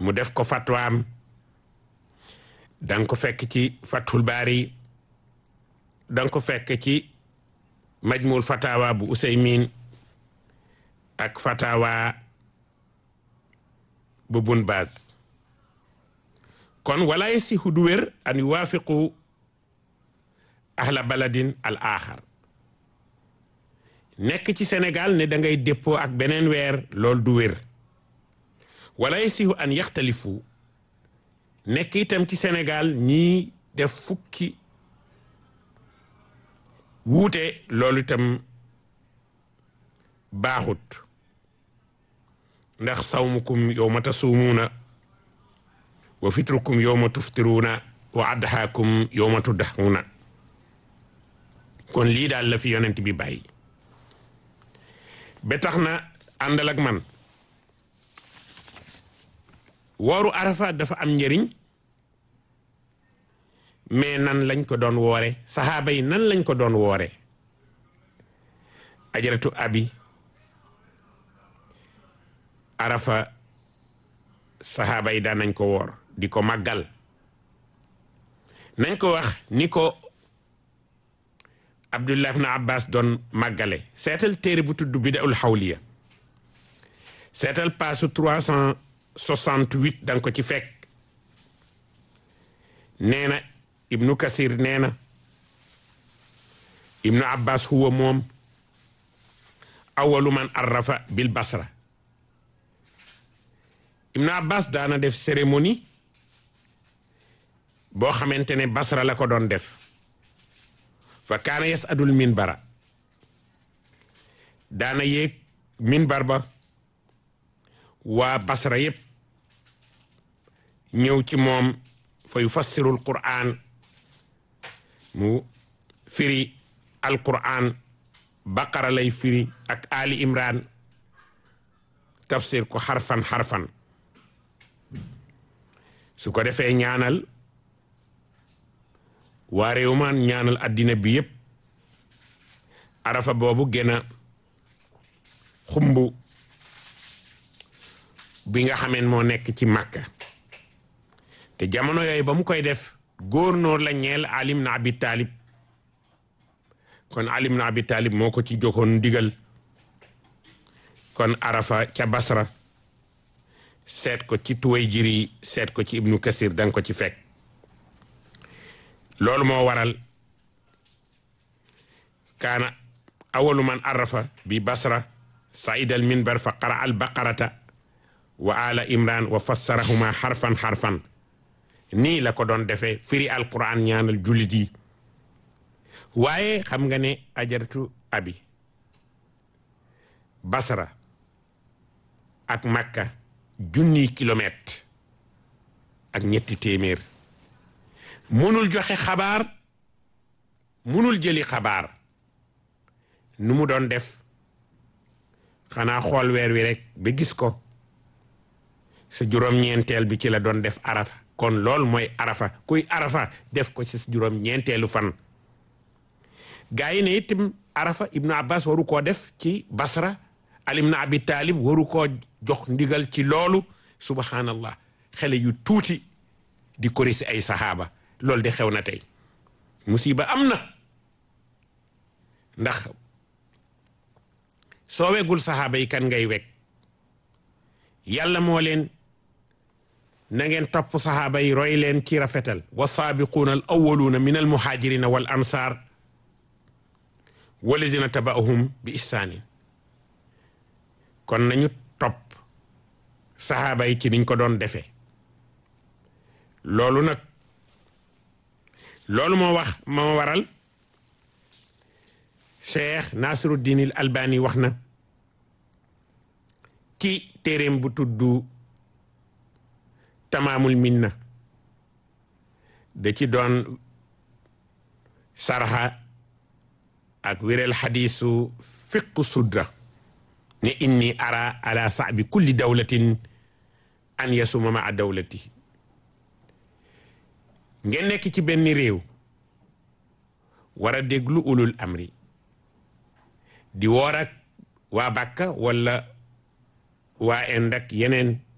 mu def ko fatwaam danga ko fekk ci fathul baari danga ko fekk ci majmul fatawa bu usaymin ak fatawa bu bun baaz kon wala yasihu du wér an yuwaafiqu ahla baladin al axar nekk ci Sénégal ne da ngay déppoo ak beneen weer loolu du wér wala yasihu an yaxtalifu nekk itam ci Sénégal ñii def fukki wuute loolu itam baaxut ndax sawmukum yowma tasuumuuna wa fitrukum yowma tuftiruuna wa adhaakum yowma tuddahuuna kon lii daal la fi yonent bi bàyyi ba tax na àndal ak man wooru arafa dafa am njëriñ mais nan lañ ko doon woore saxaaba yi nan lañ ko doon woore ajaratu abi arafa saxaaba yi daan nañ ko woor di ko màggal nañ ko wax ni ko abdullah ibn abbas doon màggale seetal téere bu tudd bidaul xawliya seetal paasu 368 danga ko ci fekk nee na ibnu kasir nee na ibnu abbas huwa moom awalu man arrafa bil basra ibnu abbas daana def cérémonie boo xamante ne basra la ko doon def fa kaana yasadul minbara daana yéeg minbar ba waa basra yépp ñëw ci moom fa yufassirul qur'an mu firi alqur'an baqara lay firi ak ali imran tafsir ko xarfan xarfan su ko defee ñaanal waa réew maan ñaanal addina bi yépp arafa boobu gën a xumb bi nga xameen moo nekk ci màkka te jamono yooyu ba mu koy def góornóor la ñeel alim na abi taalib kon alim na abi taalib moo ko ci joxoon ndigal kon arafa ca basra seet ko ci tuway jiri seet ko ci ibnu kasir danga ko ci fekk loolu moo waral kaana awalu man arafa bi basra saida al minbar fa qara al baqarata wa ala imran wa fassarahuma xarfan xarfan nii la ko doon defee firi alquran ñaanal jullit yi waaye xam nga ne ajaratu abi basra ak makka junniy kilomètre ak ñetti téeméer munul joxe xabaar munul jëli xabaar nu mu doon def xanaa xool weer wi rek ba gis ko sa juróom-ñeenteel bi ci la doon def arafa kon lool mooy arafa kuy arafa def ko ci sa juróom-ñeenteelu fan gaa yi ne itam arafa ibnu abbas waru koo def ci basra alim na abi taalib waru koo jox ndigal ci loolu subhanallah xale yu tuuti di korisi ay saxaaba loolu de xew na tey musiba am na ndax soo wegul saxaaba yi kan ngay weg yàlla moo leen na ngeen topp saxaaba yi roy leen ci rafetal wa saabiquuna al awaluuna min al muhaajirina wal ansaar walladina tabaahum bi ihsaanin kon nañu topp saxaaba yi ci niñ ko doon defee loolu nag loolu moo wax moo waral cheikh nasiruddin al albani wax na ci téeréem bu tudd tamaamul minna da ci doon sarxa ak wéral xadiisu fiqu sudra ne inni ara ala saabi kulli dawlatin an yasuma ma a dawlati ngeen nekk ci benn réew war a déglu ulul amri di woor ak waa Bàkka wala waa Inde ak yeneen